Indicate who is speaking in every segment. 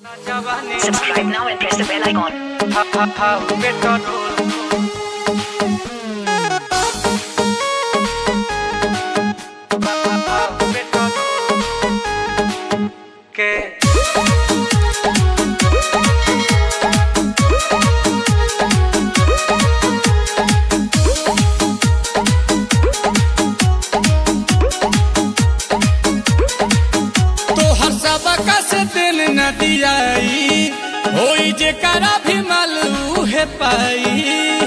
Speaker 1: Subscribe now and press the bell icon.
Speaker 2: Que
Speaker 3: तोहर सबका से दिल न दियाई होई जे करा भी मालू है पाई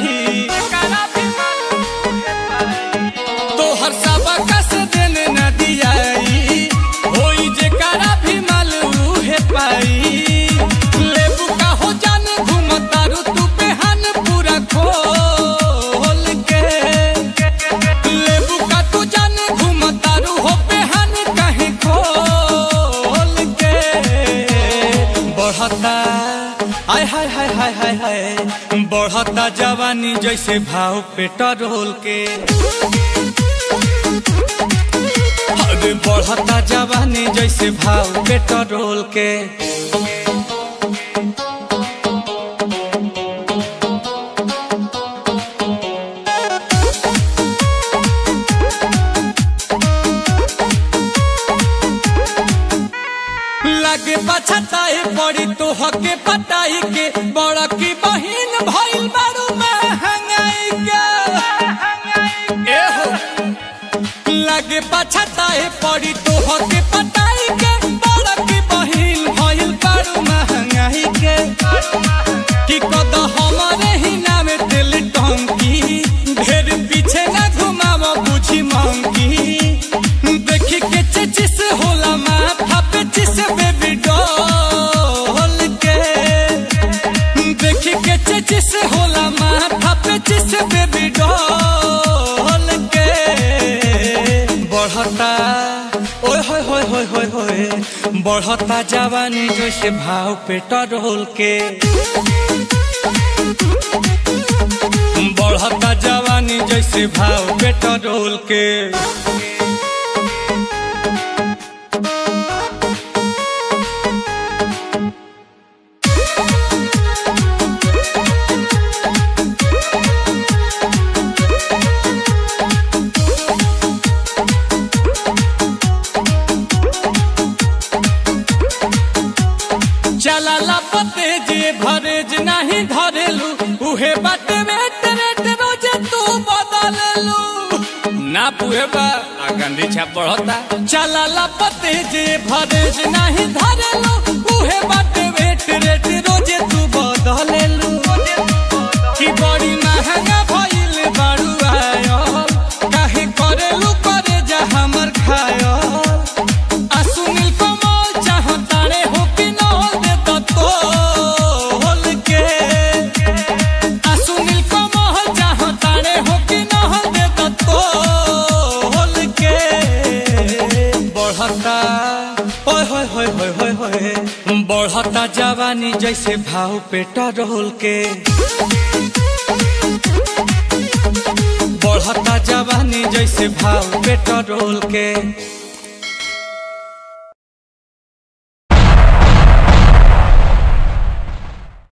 Speaker 3: तोहर सबका से दिल न दियाई होई जे करा भी मालू है पाई लेबू का हो जाने घूमतारू तू बेहान पूरा खोल के लेबू का तू जाने घूमतारू हो बेहान कहीं खोल के बढ़ता आय हाय हाय हाय हाय हाय बढ़ता जवानी जैसे भाव पेट्रोल के अरे बढ़ता जवानी जैसे भाव पेट्रोल के लगे पछताए पड़ी तो हके पटाई के बड़ा की बहिन भइल बारू में हंगाई के ए हो लगे पछताए पड़ी तो हके पटाई के बड़ा की बहिन भइल बारू में हंगाई के कि कद हमारे ही नाम दिल टंकी ढेर पीछे ना घुमाव बुझी मंकी देखी के चिचिस होला माथा पे चिस बेबी डॉल के देखी के चिचिस होला माथा पे चिस बेबी डॉल के बढ़ता ओए होए होए होए होए होए बढ़ता जवानी जैसे भाव पेट्रोल के बढ़ता जवानी जैसे भाव पेट्रोल के चला पते जे भरेज नहीं धरेलू उहे बाटे वेट रेट रोज तू बदललू ना पुहे बा आ गांधी छाप बढ़ता चला पते जे भरेज नहीं धरेलू उहे बाटे वेट रेट रोज तू बदललू कि बड़ी महंगा भइल बारू आयो काहे करेलू करे जा हमर खायो आ सुनील कमल चाहतारे हो कि नल दे तो तोल के आ सुनील कमल चाहतारे हो कि नल दे तो तोल के बढ़ता ओए होए होए होए होए होए बढ़ता जवानी जैसे भाव पेट्रोल के बढ़ता जवानी जैसे भाव पेट्रोल के